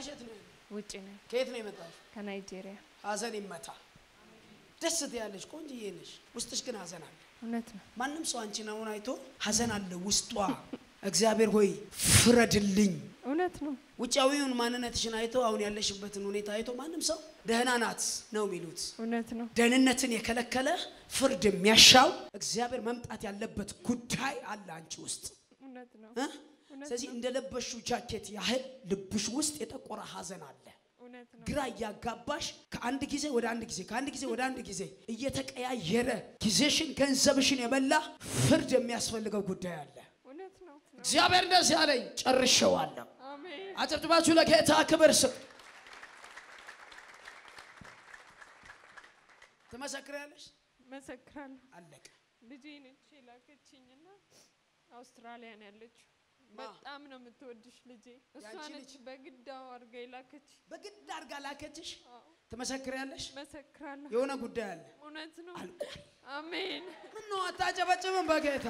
ባልሽ የት ነው? ውጭ ነኝ ከየት ነው የመጣሽ? ከናይጄሪያ። ሀዘን ይመታ። ደስ ትያለሽ፣ ቆንጅዬ ነሽ። ውስጥሽ ግን ሀዘን አለ። እውነት ነው። ማንም ሰው አንቺን አሁን አይቶ ሀዘን አለ ውስጧ። እግዚአብሔር ሆይ ፍረድልኝ። እውነት ነው። ውጫዊውን ማንነትሽን አይቶ አሁን ያለሽበትን ሁኔታ አይቶ ማንም ሰው ደህና ናት ነው የሚሉት። እውነት ነው። ደህንነትን የከለከለ ፍርድ የሚያሻው እግዚአብሔር መምጣት ያለበት ጉዳይ አለ አንቺ ውስጥ እውነት ነው። እ? ስለዚህ እንደለበሹ ጃኬት ያህል ልብሽ ውስጥ የጠቆረ ሀዘን አለ። እውነት ነው። ግራ እያጋባሽ ከአንድ ጊዜ ወደ አንድ ጊዜ ከአንድ ጊዜ ወደ አንድ ጊዜ እየተቀያየረ ጊዜሽን ገንዘብሽን የበላ ፍርድ የሚያስፈልገው ጉዳይ አለ። እውነት ነው። እግዚአብሔር እንደዚህ አለኝ፣ ጨርሼዋለሁ። አሜን። አጨብጭባችሁ ለጌታ ክብር ስጥ። ትመሰክሪያለሽ። መሰክራለሁ። አለቀ። ልጄ ነች የላከችኝና አውስትራሊያ ነው ያለችው። ማ? በጣም ነው የምትወድሽ ልጄ። እሷ ያንቺ ነች ልጅ? በግዳው አድርጋ የላከች። በግድ አድርጋ ላከችሽ። አዎ፣ ትመሰክሪያለሽ። መሰክራለሁ። የሆነ ጉዳይ አለ። እውነት ነው። አልቋል። አሜን። ምን ነው አታጨበጭብም? በጌታ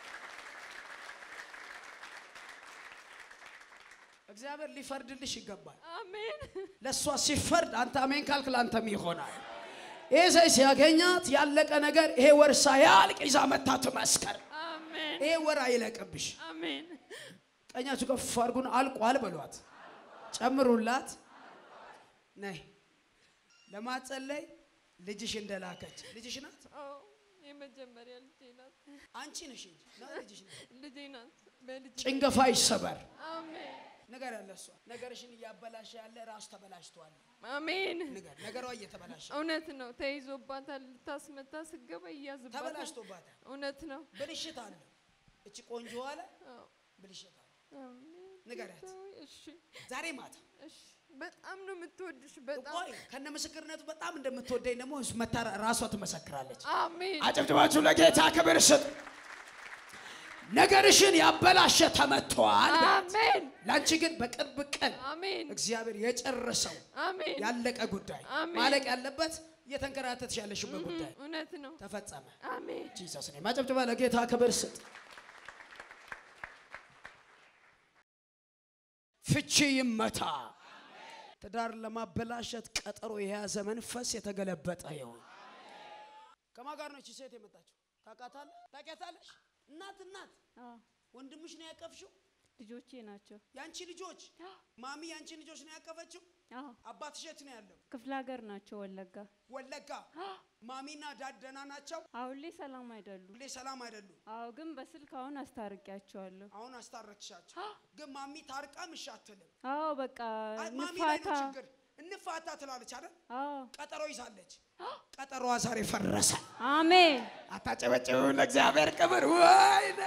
እግዚአብሔር ሊፈርድልሽ ይገባል። አሜን። ለእሷ ሲፈርድ አንተ አሜን ካልክ ለአንተም ይሆናል። ይህ ሰይ ሲያገኛት ያለቀ ነገር ይሄ ወር ሳያልቅ ይዛ መታ ትመስከር። አሜን። ይሄ ወር አይለቅብሽ። አሜን። ቀኛችሁ ከፍ አድርጉን። አልቋል በሏት፣ ጨምሩላት። ነይ ለማጸለይ ልጅሽ እንደላከች ልጅሽ ናት። አዎ፣ የመጀመሪያ ልጄ ናት። አንቺ ነሽ እንጂ ና ልጅሽ ናት። ልጄ ናት። በልጅ ጭንገፋ ይሰበር። አሜን። ነገር ያለ እሷ ነገርሽን እያበላሸ ያለ ራሱ ተበላሽቷል። አሜን። ነገር ነገሯ እየተበላሸ እውነት ነው። ተይዞባታል። ልታስመታ ስገባ እያዝባታል። ተበላሽቶባታል። እውነት ነው። ብልሽት አለ። እቺ ቆንጆ አለ አዎ። ብልሽት አለ። አሜን። ንገሪያት። እሺ፣ ዛሬ ማታ እሺ። በጣም ነው የምትወድሽ። በጣም ቆይ ከነ ምስክርነቱ በጣም እንደምትወደኝ ደግሞ መታ ራሷ ትመሰክራለች። አሜን። አጨብጭባችሁ ለጌታ ክብር ስጥ። ነገርሽን ያበላሸ ተመቷል። አሜን። ለአንቺ ግን በቅርብ ቀን አሜን። እግዚአብሔር የጨረሰው አሜን። ያለቀ ጉዳይ አሜን። ማለቅ ያለበት እየተንከራተትሽ ያለሽበት ጉዳይ እውነት ነው። ተፈጸመ። አሜን። ጂሰስ ኔም አጨብጭባ ለጌታ ክብር ስጥ። ፍቺ ይመታ። ትዳር ለማበላሸት ቀጠሮ የያዘ መንፈስ የተገለበጠ ይሁን። ከማን ጋር ነው እቺ ሴት የመጣችው? ታውቃታለህ? ታውቂያታለሽ? እናት እናት አዎ፣ ወንድምሽ ነው ያቀፍሽው? ልጆቼ ናቸው። ያንቺ ልጆች ማሚ ያንቺ ልጆች ነው ያቀፈችው? አዎ፣ አባትሽ የት ነው ያለው? ክፍለ ሀገር ናቸው ወለጋ። ወለጋ። ማሚና ዳድ ደህና ናቸው? አሁን ላይ ሰላም አይደሉም። ሁሌ ሰላም አይደሉም። አዎ፣ ግን በስልክ አሁን አስታርቂያቸዋለሁ። አሁን አስታረቅሻቸው፣ ግን ማሚ ታርቃም እሺ አትልም። አዎ፣ በቃ አይ ማሚ ላይ ንፋታ። ነው ችግር። እንፋታ ትላለች አይደል? አዎ፣ ቀጠሮ ይዛለች። ቀጠሮዋ ዛሬ ፈረሰ። አሜን። አታጨበጭቡ ለእግዚአብሔር ክብር። ወይኔ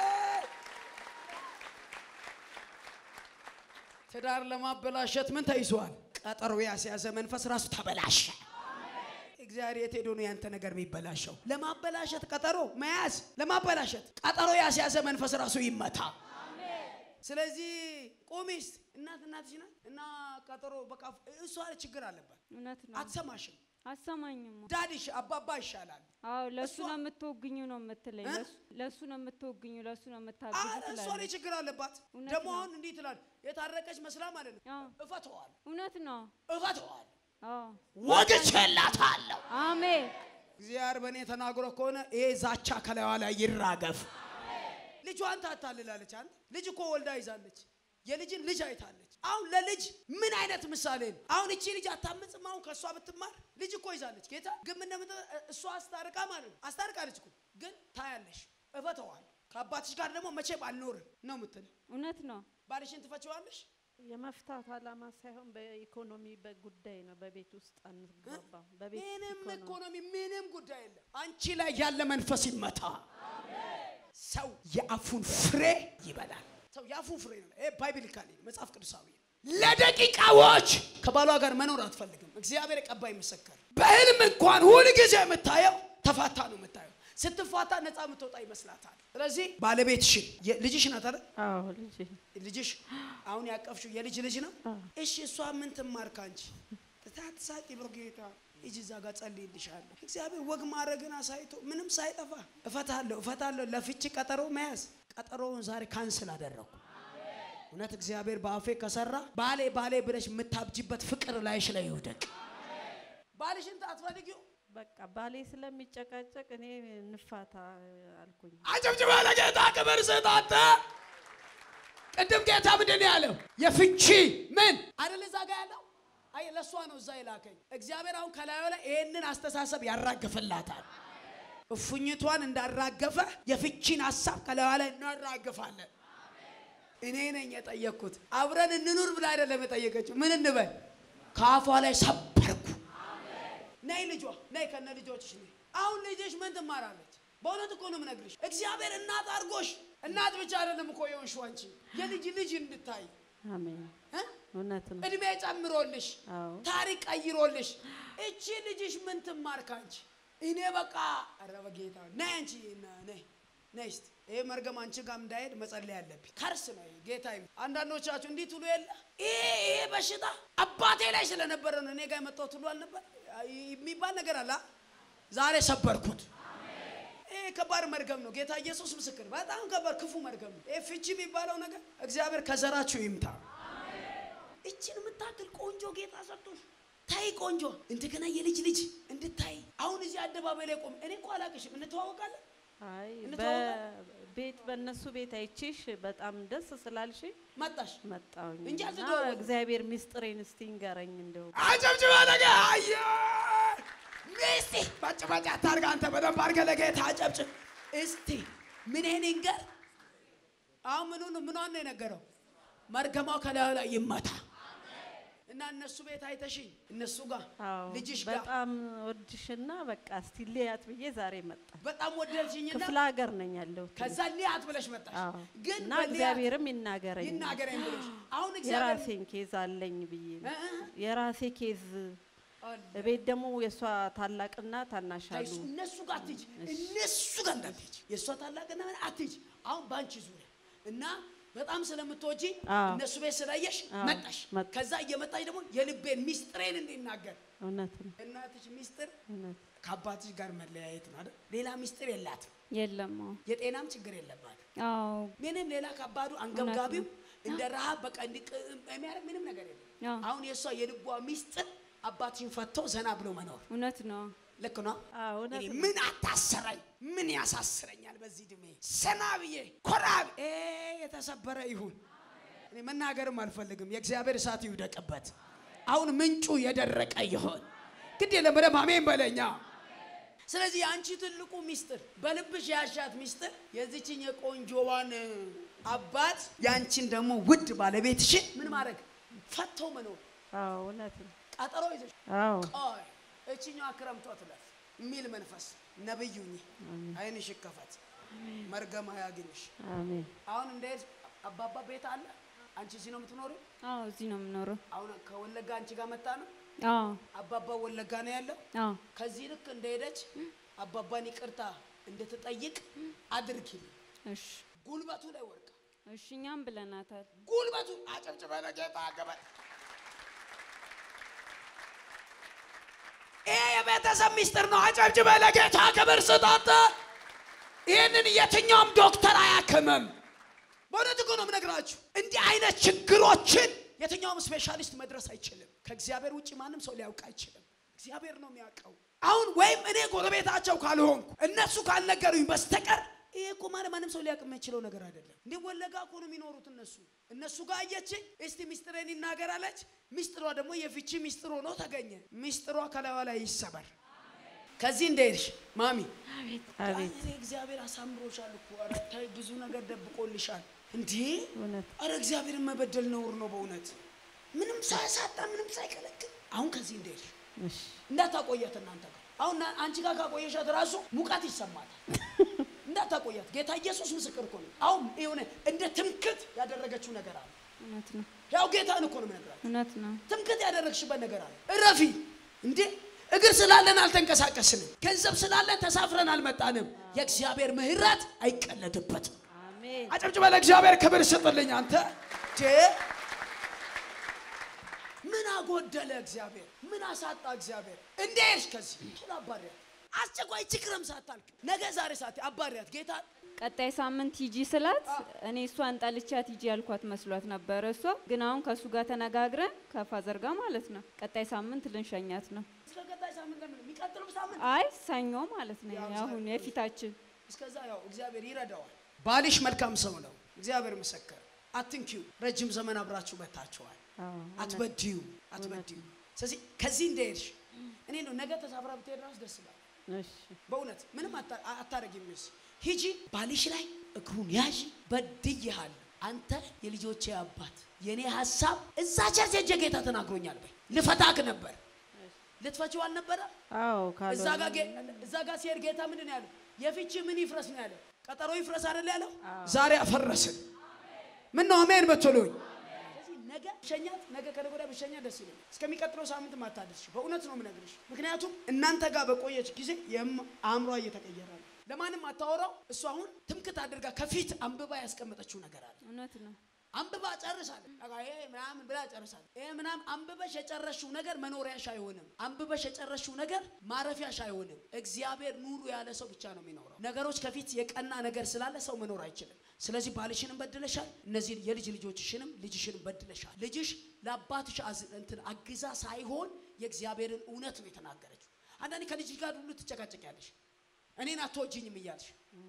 ትዳር ለማበላሸት ምን ተይዟል? ቀጠሮ ያስያዘ መንፈስ ራሱ ተበላሸ። እግዚአብሔር የት ሄዶ ነው ያንተ ነገር የሚበላሸው? ለማበላሸት ቀጠሮ መያዝ፣ ለማበላሸት ቀጠሮ ያስያዘ መንፈስ ራሱ ይመታ። ስለዚህ ቁሚስ እናት እናትሽ ናት እና ቀጠሮ በቃ እሷ ችግር አለባት። እውነት ነው። አትሰማሽም። አሰማኝም። ዳድሽ አባባ ይሻላል። አዎ፣ ለእሱ እሷ- ነው የምትወግኙ ነው የምትለኝ። እ? ለእሱ- ለእሱ ነው የምትወግኙ፣ ለእሱ ነው የምታግዙ አረ እሷ ላይ ትላለች። ችግር አለባት። እውነት ደግሞ ነው። አሁን እንዲህ ትላል የታረቀች መስላ ማለት ነው። አዎ፣ እፈተዋል እውነት ነው። እፈተዋል አዎ፣ ወግቼላታለሁ። አሜን። እግዚአብሔር በእኔ ተናግሮ ከሆነ ይሄ ዛቻ ከላይዋ ላይ ይራገፍ። ልጇን ታታልላለች። አንተ ልጅ እኮ ወልዳ ይዛለች። የልጅን ልጅ አይታለች። አሁን ለልጅ ምን አይነት ምሳሌ ነው? አሁን እቺ ልጅ አታምጽም። አሁን ከእሷ ብትማር ልጅ እኮ ይዛለች። ጌታ ግን ምን እንደምት እሷ አስታርቃ ማለት ነው አስታርቃለች እኮ ግን ታያለሽ። እፈተዋል ከአባትሽ ጋር ደግሞ መቼም አልኖርም ነው የምትል። እውነት ነው። ባልሽን ትፈችዋለሽ። የመፍታት ዓላማ ሳይሆን በኢኮኖሚ በጉዳይ ነው። በቤት ውስጥ አንግባባም። በቤት ምንም ኢኮኖሚ ኢኮኖሚ ምንም ጉዳይ የለም። አንቺ ላይ ያለ መንፈስ ይመታ። ሰው የአፉን ፍሬ ይበላል። ሰው የአፉን ፍሬ ነው። ይሄ ባይብሊካሊ መጽሐፍ ቅዱሳዊ ነው። ለደቂቃዎች ከባሏ ጋር መኖር አትፈልግም። እግዚአብሔር የቀባይ ምስክር። በህልም እንኳን ሁል ጊዜ የምታየው ተፋታ ነው የምታየው። ስትፋታ ነፃ የምትወጣ ይመስላታል። ስለዚህ ባለቤትሽን ልጅሽ ናት አይደል? አዎ ልጅ ልጅሽ አሁን ያቀፍሽው የልጅ ልጅ ነው። እሺ እሷ ምን ትማር ካንቺ? ታትሳቂ በጌታ ሂጂ እዛ ጋር ጸልይልሻለሁ። እግዚአብሔር ወግ ማድረግን አሳይቶ ምንም ሳይጠፋ እፈታለሁ እፈታለሁ። ለፍቺ ቀጠሮ መያዝ ቀጠሮውን ዛሬ ካንስል አደረኩ። እውነት እግዚአብሔር በአፌ ከሰራ ባሌ ባሌ ብለሽ የምታብጅበት ፍቅር ላይሽ ላይ ይውደቅ። ባልሽን አትፈልጊው። በቃ ባሌ ስለሚጨቃጨቅ እኔ እንፋታ አልኩኝ። አጨብጭባ ለጌታ ክብር ስጥ። አንተ ቅድም ጌታ ምንድን ነው ያለው? የፍቺ ምን አይደል እዛ ጋ ያለው? አይ ለእሷ ነው እዛ የላከኝ እግዚአብሔር። አሁን ከላዩ ላይ ይህንን አስተሳሰብ ያራግፍላታል። እፉኝቷን እንዳራገፈ የፍቺን ሀሳብ ከላዩ ላይ እናራግፋለን። እኔ ነኝ የጠየቅኩት። አብረን እንኑር ብላ አይደለም የጠየቀችው። ምን እንበል? ከአፏ ላይ ሰበርኩ። ነይ ልጇ ነይ ከነ ልጆችሽ ነይ። አሁን ልጅሽ ምን ትማራለች? በእውነት እኮ ነው የምነግርሽ። እግዚአብሔር እናት አድርጎሽ እናት ብቻ አይደለም እኮ የሆንሽው አንቺ የልጅ ልጅ እንድታይ አሜን። እ? እውነት ነው። እድሜ ጨምሮልሽ አዎ ታሪክ ቀይሮልሽ እቺ ልጅሽ ምን ትማር ካንቺ? እኔ በቃ ኧረ በጌታ ነይ አንቺ ና- ነይ ነይ እስቲ ይሄ መርገም አንቺ ጋር እንዳይሄድ መጸለይ አለብኝ። ከርስ ነው ይሄ ጌታ ይመስገን። አንዳንዶቻችሁ እንዲህ ትሉ የለ ይሄ ይሄ በሽታ አባቴ ላይ ስለነበረ ነው እኔ ጋር የመጣው ትሉ አልነበር የሚባል ነገር አለ። አ? ዛሬ ሰበርኩት። ይሄ ከባድ መርገም ነው። ጌታ ኢየሱስ ምስክር፣ በጣም ከባድ ክፉ መርገም ነው። ይሄ ፍቺ የሚባለው ነገር እግዚአብሔር ከዘራችሁ ይምታ። እችን የምታክል ቆንጆ ጌታ ሰጥቶሽ ታይ ቆንጆ እንደገና የልጅ ልጅ እንድታይ አሁን እዚህ አደባባይ ላይ ቆም። እኔ እኮ አላቅሽም፣ እንተዋወቃለን። አይ እንተዋወቃለን? በቤት በእነሱ ቤት አይቼሽ በጣም ደስ ስላልሽ መጣሽ መጣሁኝ እንጂ እና አልተተዋወቅንም። እግዚአብሔር ሚስጥሬን እስቲ ንገረኝ እንደው አጨብጭባ ነገ አየ ሚስቲ ባጭባጭ አታርግ። አንተ በደንብ አድርገህ ለጌታ አጨብጭብ እስቲ። ምን ይሄን ይንገር። አሁን ምኑን ምኗን ነው የነገረው? መርገማው ከላዩ ላይ ይመታ እና እነሱ ቤት አይተሽኝ እነሱ ጋር አዎ ልጅሽ ጋር በጣም ወድሽና በቃ እስቲ ልያት ብዬ ዛሬ መጣ። በጣም ወደድሽኝና ክፍለ ሀገር ነኝ ያለሁት ከዛ ሊያት ብለሽ መጣሽ። አዎ ግን እና በሊያት እግዚአብሔርም ይናገረኝ ይናገረኝ ብለሽ አሁን እግዚአብሔር የራሴን ኬዝ አለኝ ብዬ ነው። እ- እ- የራሴ ኬዝ አለ። ቤት ደግሞ የእሷ ታላቅና ታናሽ አሉ። እሱ- እነሱ ጋር አትሂጂ፣ እነሱ ጋር እንዳትሄጂ። የእሷ ታላቅና ምን አትሂጂ። አሁን በአንቺ ዙሪያ እና በጣም ስለምትወጂ አዎ። እነሱ ቤት ስላየሽ አዎ፣ መጣሽ። መጣ። ከዛ እየመጣሽ ደግሞ የልቤን ሚስጥሬን እንዲናገር እውነት ነው እናትሽ ሚስጥር እውነት ከአባትሽ ጋር መለያየት ነው አይደል? ሌላ ሚስጥር የላትም። የለም። አዎ የጤናም ችግር የለባትም። አዎ ምንም ሌላ ከባዱ አንገብጋቢው እንደ ረሃብ በቃ እንዲቅ የሚያደርግ ምንም ነገር የለም። አዎ አሁን የእሷ የልቧ ሚስጥር አባትሽን ፈቶ ዘና ብሎ መኖር እውነት ነው። ልክ ነው። አዎ እውነት እኔ ነው። ምን አታሰረኝ? ምን ያሳስረኛል? በዚህ እድሜ ሰና ብዬ ኮራ ብ- ኤ የተሰበረ ይሁን። እኔ መናገርም አልፈልግም። የእግዚአብሔር እሳት ይውደቅበት። አሁን ምንጩ የደረቀ ይሆን። ግድ የለም በደምብ አሜን በለኛ። ስለዚህ የአንቺ ትልቁ ሚስጥር በልብሽ ያሻት ሚስጥር የዚችን የቆንጆዋን አባት የአንቺን ደግሞ ውድ ባለቤትሽን ምን ማድረግ ፈቶ መኖር አዎ እውነት ነው። ቀጠሮ ይዘሽ አዎ ቆይ እችኛዋ ክረምቷ ትለፍ የሚል መንፈስ ነብዩኝ አይንሽ ይከፈት፣ መርገም አያግኝሽ። አሜን አሁን እንደሄድ አባባ ቤት አለ። አንቺ እዚህ ነው የምትኖሪው? አዎ እዚህ ነው የምኖረው። አሁን ከወለጋ አንቺ ጋር መጣ ነው። አዎ አባባ ወለጋ ነው ያለው። አዎ ከዚህ ልክ እንደሄደች አባባን ይቅርታ እንድትጠይቅ አድርጊልኝ። እሺ ጉልበቱ ላይ ወርቃ እሺ እኛም ብለናታል። ጉልበቱ አጨብጭበ ለጌታ ገበ ይሄ የቤተሰብ ሚስጥር ነው። አጨብጭበ ለጌታ ክብር ስጣት። ይህንን የትኛውም ዶክተር አያክምም። በእውነት እኮ ነው የምነግራችሁ። እንዲህ አይነት ችግሮችን የትኛውም ስፔሻሊስት መድረስ አይችልም። ከእግዚአብሔር ውጭ ማንም ሰው ሊያውቅ አይችልም። እግዚአብሔር ነው የሚያውቀው። አሁን ወይም እኔ ጎረቤታቸው ካልሆንኩ እነሱ ካልነገሩኝ በስተቀር ይሄ እኮ ማለት ማንም ሰው ሊያውቅ የማይችለው ነገር አይደለም። እንዲህ ወለጋ እኮ ነው የሚኖሩት እነሱ እነሱ ጋር አየችኝ። እስቲ ሚስጥሬን ይናገራለች። ሚስጥሯ ደግሞ የፍቺ ሚስጥር ሆኖ ተገኘ። ሚስጥሯ ከላዋ ላይ ይሰበር። ከዚህ እንደሄድሽ ማሚ አቤት እኔ እግዚአብሔር አሳምሮሻል እኮ ኧረ ተይ፣ ብዙ ነገር ደብቆልሻል። እንዴ እውነት አረ እግዚአብሔርን መበደል ነውር ነው በእውነት ምንም ሳያሳጣ ምንም ሳይከለክል። አሁን ከዚህ እንደሄድሽ እሺ እንዳታቆያት እናንተ ጋር አሁን ና- አንቺ ጋር ካቆየሻት ራሱ ሙቀት ይሰማታል። እንዳታቆያት ጌታ ኢየሱስ ምስክር እኮ ነው። አሁን የሆነ እንደ ትምክት ያደረገችው ነገር አለ። እውነት ነው። ያው ጌታን እኮ ነው የምነግራችሁ። እውነት ነው። ትምክት ያደረግሽበት ነገር አለ። እረፊ እንዴ! እግር ስላለን አልተንቀሳቀስንም። ገንዘብ ስላለን ተሳፍረን አልመጣንም። የእግዚአብሔር ምሕረት አይቀለድበትም። አሜን አጨብጭበ ለእግዚአብሔር ክብር ስጥልኝ። አንተ ዴ ምን አጎደለ እግዚአብሔር? ምን አሳጣ እግዚአብሔር? እንዴሽ ከዚህ ቶሎ አባሪያት። አስቸኳይ ችግርም ሳታልቅ ነገ ዛሬ ሳት አባሪያት። ጌታ ቀጣይ ሳምንት ሂጂ ስላት እኔ እሷን ጠልቻት ሂጂ ያልኳት መስሏት ነበረ። እሷ ግን አሁን ከእሱ ጋር ተነጋግረን ከፋዘር ጋር ማለት ነው ቀጣይ ሳምንት ልንሸኛት ነው። እስከ ቀጣይ ሳምንት ለምን የሚቀጥለው ሳምንት አይ ሰኞ ማለት ነው ያው አሁን ሰኞ። የፊታችን እስከዛ ያው እግዚአብሔር ይረዳዋል። ባልሽ መልካም ሰው ነው። እግዚአብሔር መሰከረ። አትንኪው። ረጅም ዘመን አብራችሁ መታችኋል። አዎ፣ አትበድዩ አትበድዩ። ስለዚህ ከዚህ እንደሄድሽ እኔ ነው ነገ ተሳፍራ ብትሄድ ራሱ ደስ ይላል። እሺ በእውነት ምንም አታ- አታረጊም። ሚስ ሂጂ፣ ባልሽ ላይ እግሩን ያዥ። በድዬሃለሁ። አንተ የልጆቼ አባት፣ የእኔ ሀሳብ እዛ ቸርች ሄጄ ጌታ ተናግሮኛል። በይ ልፈታክ ነበር ልትፈችው አልነበረ? አዎ እዛ ካልሆነ ጋር ጌ- እዛ ጋር ሲሄድ ጌታ ምንድን ነው ያለው? የፍቺ ምን ይፍረስ ነው ያለው? ቀጠሮ ይፍረስ አይደል ያለው? ዛሬ አፈረስን። ምን ነው አሜን በትሉኝ። ስለዚህ ነገ ብሸኛት ነገ ከነገ ወዲያ ብሸኛት ደስ ይለኛል። እስከሚቀጥለው ሳምንት ማታደስሽ በእውነት ነው የምነግርሽ። ምክንያቱም እናንተ ጋር በቆየች ጊዜ የም- አእምሯ እየተቀየረ ነው። ለማንም አታወራው። እሱ አሁን ትምክት አድርጋ ከፊት አንብባ ያስቀመጠችው ነገር አለ። እውነት ነው። አንብባ ጨርሳለች። በቃ ይሄ ምናምን ብላ ጨርሳለች። ይሄ ምናምን አንብበሽ የጨረሽው ነገር መኖሪያሽ አይሆንም። አንብበሽ የጨረሽው ነገር ማረፊያሽ አይሆንም። እግዚአብሔር ኑሩ ያለ ሰው ብቻ ነው የሚኖረው። ነገሮች ከፊት የቀና ነገር ስላለ ሰው መኖር አይችልም። ስለዚህ ባልሽንም በድለሻል፣ እነዚህ የልጅ ልጆችሽንም ልጅሽንም በድለሻል። ልጅሽ ለአባትሽ አዝ- እንትን አግዛ ሳይሆን የእግዚአብሔርን እውነት ነው የተናገረችው። አንዳንዴ ከልጅ ጋር ሁሉ ትጨቃጨቂያለሽ። እኔን አትወጂኝም እያልሽ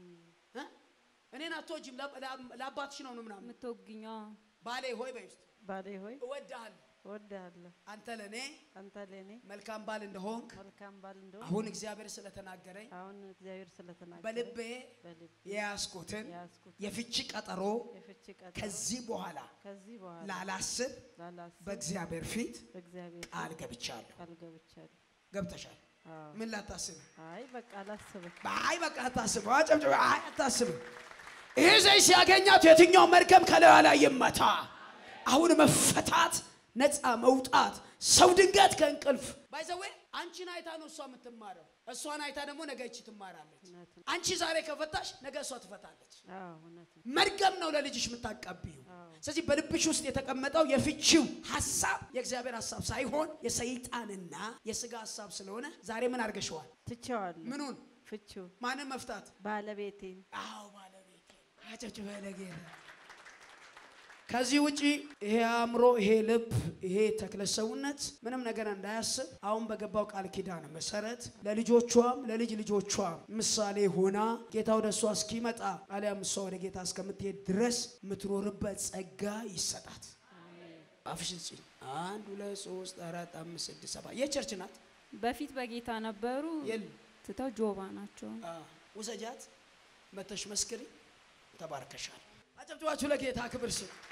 እ? እኔን አትወጂም ላ- ላ- ለአባትሽ ነው ነው ምናምን የምትወግኛ ባሌ ሆይ በይ ውስጥ ባሌ ሆይ እወድሃለሁ እወድሃለሁ አንተ ለእኔ አንተ ለእኔ መልካም ባል እንደሆንክ መልካም ባል እንደሆን አሁን እግዚአብሔር ስለተናገረኝ አሁን እግዚአብሔር ስለተናገረ በልቤ በልቤ የያዝኩትን የያዝኩት የፍቺ ቀጠሮ የፍቺ ቀጠሮ ከዚህ በኋላ ከዚህ በኋላ ላላስብ ላላስብ በእግዚአብሔር ፊት በእግዚአብሔር ቃል ገብቻለሁ። ቃል ገብቻለሁ። ገብተሻል? አዎ። ምን ላታስብ? አይ በቃ አላስብም። አይ በቃ አታስብ። አጨብጭብ። አይ አታስብ። ይሄ ዘይት ሲያገኛት የትኛው መርገም ከላዩ ላይ ይመታ። አሁን መፈታት፣ ነፃ መውጣት። ሰው ድንገት ከእንቅልፍ ባይዘዌ አንቺን አይታ ነው እሷ የምትማረው። እሷን አይታ ደግሞ ነገ ይቺ ትማራለች። እውነት ነው። አንቺ ዛሬ ከፈታሽ ነገ እሷ ትፈታለች። አዎ እውነት ነው። መርገም ነው ለልጅሽ የምታቀብዩ። አዎ። ስለዚህ በልብሽ ውስጥ የተቀመጠው የፍቺው ሀሳብ የእግዚአብሔር ሀሳብ ሳይሆን የሰይጣንና የስጋ ሀሳብ ስለሆነ ዛሬ ምን አድርገሽዋል? ትቼዋለሁ። ምኑን? ፍቺው ማንን መፍታት? ባለቤቴን አዎ ባለቤቴ። አጨብጭበ ለጌታ። ከዚህ ውጪ ይሄ አእምሮ፣ ይሄ ልብ፣ ይሄ ተክለ ሰውነት ምንም ነገር እንዳያስብ አሁን በገባው ቃል ኪዳን መሰረት ለልጆቿም ለልጅ ልጆቿም ምሳሌ ሆና ጌታ ወደ እሷ እስኪመጣ አሊያም እሷ ወደ ጌታ እስከምትሄድ ድረስ የምትኖርበት ጸጋ ይሰጣት። አፍሽን ጭኝ። አንድ ሁለት ሶስት አራት አምስት ስድስት ሰባት የቸርች ናት። በፊት በጌታ ነበሩ የሉ ትተው ጆባ ናቸው። ውሰጃት፣ መተሽ መስክሪ። ተባርከሻል። አጨብጭባችሁ ለጌታ ክብር ስጡ።